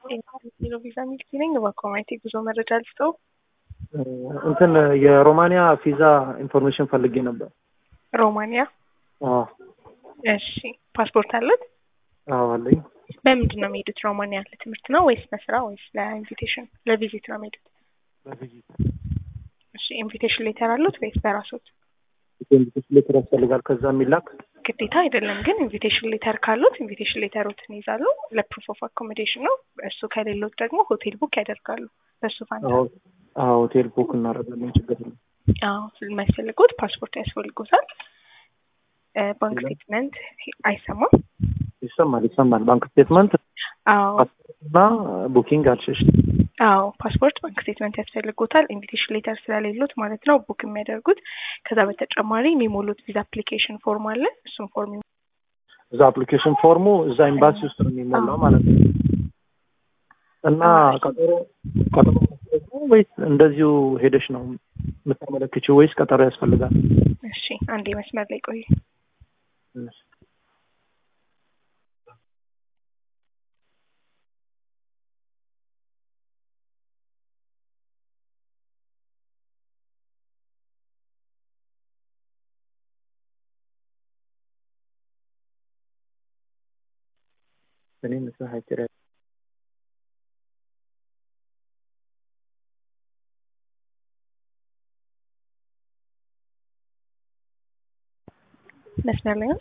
ሄሎ ቪዛ ሚልኪ ነኝ። በኮማይቲ ጉዞ መረጃ ልስጠው። እንትን የሮማንያ ቪዛ ኢንፎርሜሽን ፈልጌ ነበር። ሮማንያ። አዎ እሺ ፓስፖርት አለት? አዎ አለኝ። በምንድን ነው የሚሄዱት ሮማንያ? ለትምህርት ነው ወይስ ለስራ ወይስ ለኢንቪቴሽን ለቪዚት ነው የሚሄዱት? በቪዚት እሺ ኢንቪቴሽን ሌተር አሉት ወይስ በራሶት? ኢንቪቴሽን ሌተር ያስፈልጋል ከዛ የሚላክ ግዴታ አይደለም፣ ግን ኢንቪቴሽን ሌተር ካሉት ኢንቪቴሽን ሌተሮትን ይዛሉ። ለፕሩፍ ኦፍ አኮሞዴሽን ነው። እሱ ከሌሎት ደግሞ ሆቴል ቡክ ያደርጋሉ። በሱ ፋንታ አዎ ሆቴል ቡክ እናደርጋለን። ችግር የለም። አዎ የሚያስፈልጉት ፓስፖርት ያስፈልጉታል። ባንክ ስቴትመንት አይሰማም? ይሰማል ይሰማል። ባንክ ስቴትመንት አዎ እና ቡኪንግ አልሽሽ። አዎ ፓስፖርት፣ ባንክ ስቴትመንት ያስፈልጎታል። ኢንቪቴሽን ሌተር ስለሌሉት ማለት ነው ቡክ የሚያደርጉት። ከዛ በተጨማሪ የሚሞሉት ቪዛ አፕሊኬሽን ፎርም አለ። እሱም ፎርም እዛ አፕሊኬሽን ፎርሙ እዛ ኤምባሲ ውስጥ ነው የሚሞላው ማለት ነው። እና ቀጠሮ ቀጠሮ መስጠት ነው ወይስ እንደዚሁ ሄደሽ ነው የምታመለክችው ወይስ ቀጠሮ ያስፈልጋል? እሺ አንዴ መስመር ላይ ቆዩ። እኔ ምሳ ሀይችር መስመር ላይ ነው።